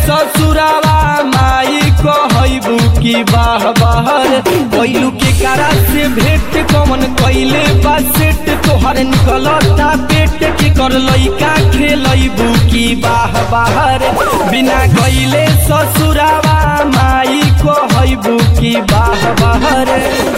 ससुरावा माई कहबू की बाह बाहर कैलू के कारा से भेंट कमन कैले बा सेट तोहर निकलता पेट के कर लइका खेलबू की बाह बाहर बिना गईले ससुरावा माई कहबू की बाह बाहर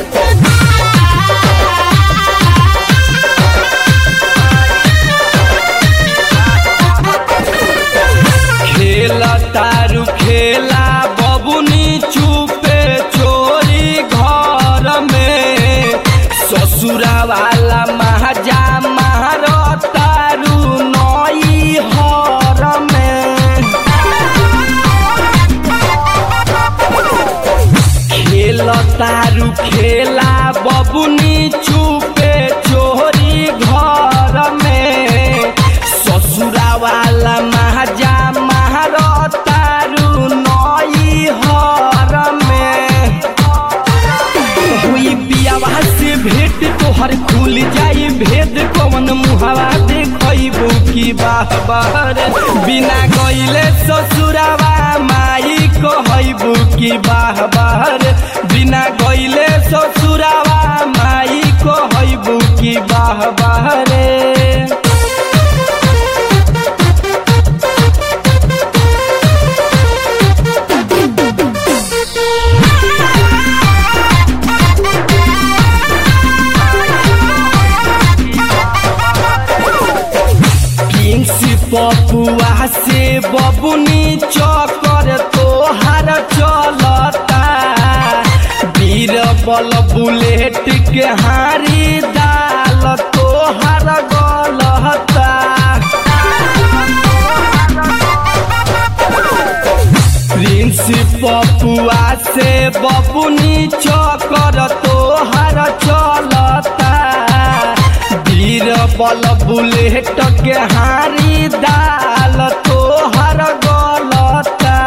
खेला तारू खेला बबुनी चुपे चोरी घर में ससुरा वाला महाजा मार तारू नई हर में खेल तारू खेला बबुनी चुपे चोरी घर में ससुरा वाला महाजा मार तारू नई हर में हुई पियावा से भेंट तोहर खुल जाई भेद कौन मुहावा देखबू की बाह बाहर बिना गईले ससुरावा माई कहबू की बाह बाहर बिना गईले ससुरावा माई कहबू की बाह बाहर किंग्स पपुआ से बबुनी चकर तोहार चलता बीर बल बुलेट के हारी दाल तोहार गलता प्रिंस पपुआ से बबुनी चकर तोहार चलता वीर बल बुलेट के हारी दाल तोहर गलता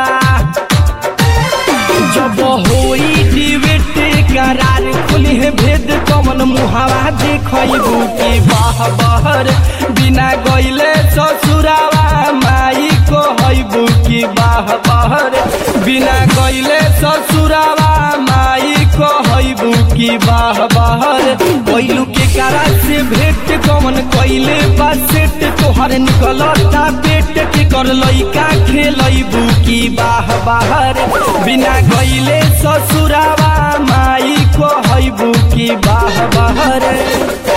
जब होई डिबेट करार खुली है भेद कमन मुहावा देखबू की बाह बहर बिना गईले ससुरावा माई कहबू की बाह बहर बिना गईले ससुरावा माई कहबू की बाह बहर कैलू के कारा से भेंट कमन कैले बा सेट तोहर निकलता पेट के कर लइका खेलबू की बाह बाहर बिना गईले ससुरावा माई कहबू की बाह बाहर